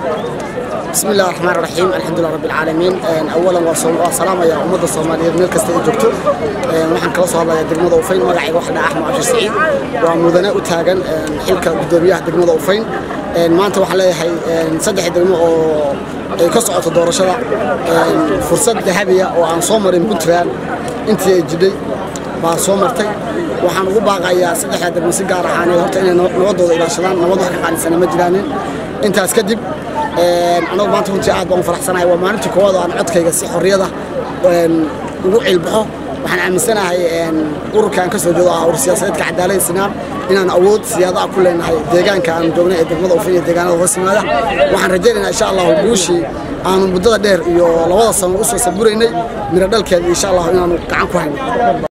بسم الله الرحمن الرحيم الحمد لله رب العالمين اولا وسلام يا امه الصوماليين meel kasta ay joogto waxaan kala soo hadlayaa degmada ufayn magacayga waxa dhaca axmed cabshir saciid waa mudane u taagan xilka gudoomiyaha degmada ufayn maanta waxaan leeyahay saddex degmo oo ay ka socoto doorashada fursad dahabiya oo aan soo marin puntland intii ay jidhay baa soo martay waxaan ugu baaqayaa saddexda degmo si gaar ahaaneed horta inay nabadooda ilaashadaan nabad wax ka qaalisana ma jiraanin intaas kadib anagu maanta runtii aad baan u faraxsanahay waa maalintii koowaad oo aan codkayga si xorriyada ugu cilbaxo waxaan aaminsanahay ururka aan ka soo jeedo ah urur siyaasadeedka cadaalada sinaan inaan awood siyaadaha ku leenahay deegaanka aan joognay ee degmada ufin iyo deegaanada hoos yimaada waxaan rajaynaynaa insha allahu guushii aanu muddada dheer iyo labada sano usoo saburaynay miro dhalkeeda insha allahu inaanu gacan ku hayno